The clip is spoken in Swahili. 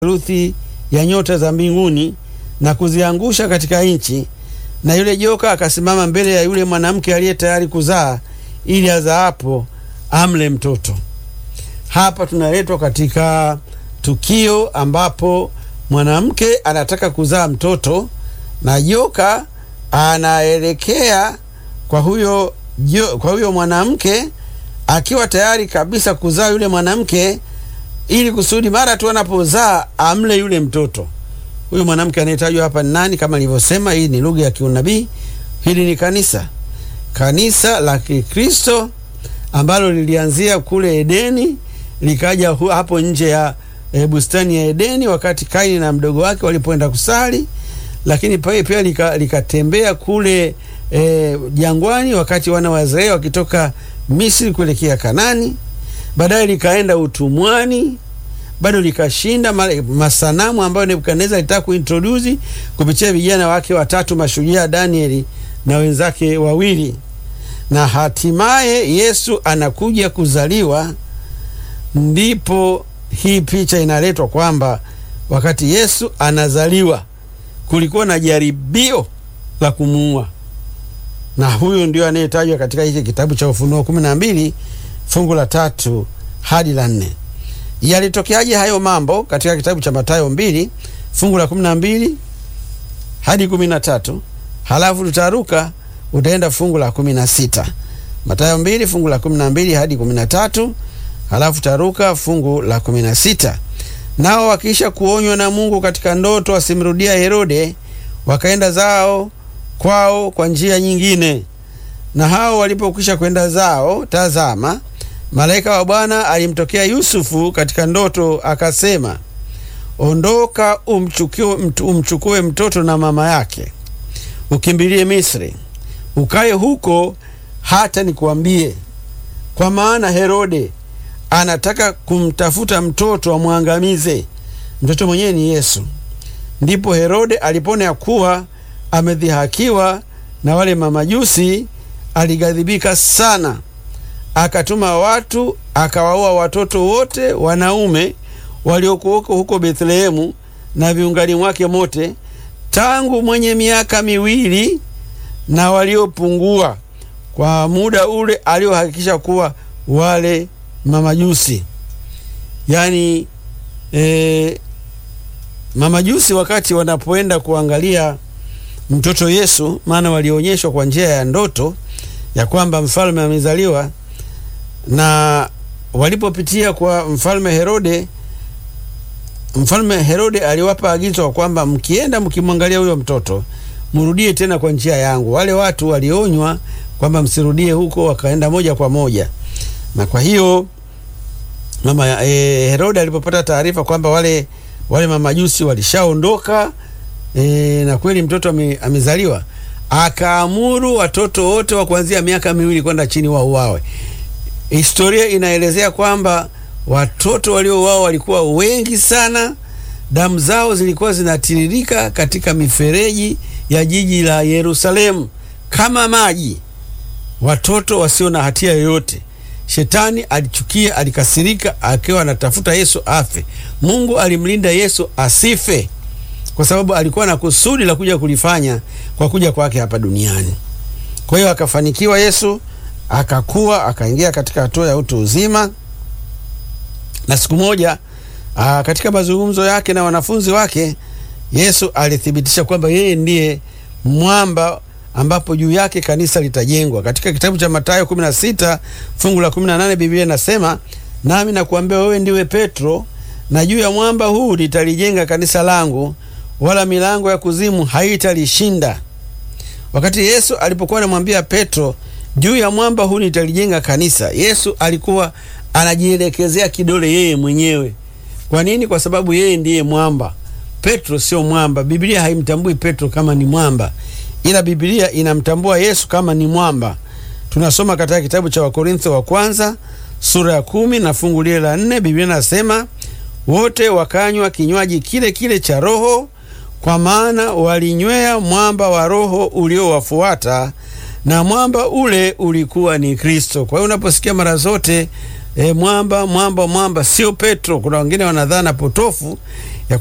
theluthi ya nyota za mbinguni na kuziangusha katika nchi, na yule joka akasimama mbele ya yule mwanamke aliye tayari kuzaa, ili azaapo amle mtoto. Hapa tunaletwa katika tukio ambapo mwanamke anataka kuzaa mtoto na joka anaelekea kwa huyo, jo, kwa huyo mwanamke akiwa tayari kabisa kuzaa yule mwanamke ili kusudi mara tu anapozaa amle yule mtoto. Huyu mwanamke anayetajwa hapa ni nani? Kama nilivyosema, hii ni lugha ya kiunabii. Hili ni kanisa, kanisa la Kikristo ambalo lilianzia kule Edeni likaja hapo nje ya e, bustani ya Edeni wakati Kaini na mdogo wake walipoenda kusali, lakini pia likatembea lika kule e, jangwani wakati wana wa Israeli wakitoka Misri kuelekea Kanani. Baadaye likaenda utumwani, bado likashinda masanamu ambayo Nebukadneza alitaka kuintroduce kupitia vijana wake watatu mashujaa, Danieli na wenzake wawili, na hatimaye Yesu anakuja kuzaliwa. Ndipo hii picha inaletwa kwamba wakati Yesu anazaliwa kulikuwa na jaribio la kumuua, na huyo ndio anayetajwa katika hiki kitabu cha Ufunuo kumi na mbili fungu la tatu hadi la nne. Yalitokeaje hayo mambo? Katika kitabu cha Mathayo mbili fungu la kumi na mbili hadi kumi na tatu halafu tutaruka utaenda fungu la kumi na sita Mathayo mbili fungu la kumi na mbili hadi kumi na tatu halafu taruka fungu la kumi na sita Nao wakiisha kuonywa na Mungu katika ndoto wasimrudia Herode, wakaenda zao kwao kwa njia nyingine. Na hao walipokwisha kwenda zao, tazama, malaika wa Bwana alimtokea Yusufu katika ndoto, akasema, ondoka, umchukue, umchukue mtoto na mama yake, ukimbilie Misri, ukaye huko hata nikuambie, kwa maana Herode anataka kumtafuta mtoto amwangamize. Mtoto mwenyewe ni Yesu. Ndipo Herode alipona ya kuwa amedhihakiwa na wale mamajusi, alighadhibika sana, akatuma watu akawaua watoto wote wanaume waliokuwako huko Bethlehemu na viungani mwake mote, tangu mwenye miaka miwili na waliopungua, kwa muda ule aliohakikisha kuwa wale mamajusi yaani, e, mamajusi wakati wanapoenda kuangalia mtoto Yesu, maana walionyeshwa kwa njia ya ndoto ya kwamba mfalme amezaliwa, na walipopitia kwa mfalme Herode, mfalme Herode aliwapa agizo kwamba mkienda mkimwangalia huyo mtoto mrudie tena kwa njia yangu. Wale watu walionywa kwamba msirudie huko, wakaenda moja kwa moja na kwa hiyo mama e, Herode alipopata taarifa kwamba wale wale mamajusi walishaondoka e, na kweli mtoto ame, amezaliwa, akaamuru watoto wote wa kuanzia miaka miwili kwenda chini wauawe. Historia inaelezea kwamba watoto waliouawa walikuwa wengi sana, damu zao zilikuwa zinatiririka katika mifereji ya jiji la Yerusalemu kama maji, watoto wasio na hatia yoyote. Shetani alichukia, alikasirika, akiwa anatafuta Yesu afe. Mungu alimlinda Yesu asife, kwa sababu alikuwa na kusudi la kuja kulifanya kwa kuja kwake hapa duniani. Kwa hiyo akafanikiwa Yesu, akakuwa, akaingia katika hatua ya utu uzima, na siku moja aa, katika mazungumzo yake na wanafunzi wake Yesu alithibitisha kwamba yeye ndiye mwamba ambapo juu yake kanisa litajengwa. Katika kitabu cha Mathayo 16 fungu la 18, Biblia inasema nami nakuambia wewe ndiwe Petro, na juu ya mwamba huu nitalijenga kanisa langu, wala milango ya kuzimu haitalishinda. Wakati Yesu alipokuwa anamwambia Petro, juu ya mwamba huu nitalijenga kanisa, Yesu alikuwa anajielekezea kidole yeye mwenyewe. Kwa nini? Kwa sababu yeye ndiye mwamba. Petro sio mwamba. Biblia haimtambui Petro kama ni mwamba ila Biblia inamtambua Yesu kama ni mwamba. Tunasoma katika kitabu cha Wakorintho wa kwanza sura ya kumi na fungu lile la nne. Biblia inasema wote wakanywa kinywaji kile kile cha Roho, kwa maana walinywea mwamba wa Roho uliowafuata, na mwamba ule ulikuwa ni Kristo. Kwa hiyo unaposikia mara zote e, mwamba mwamba mwamba, sio Petro. Kuna wengine wanadhana potofu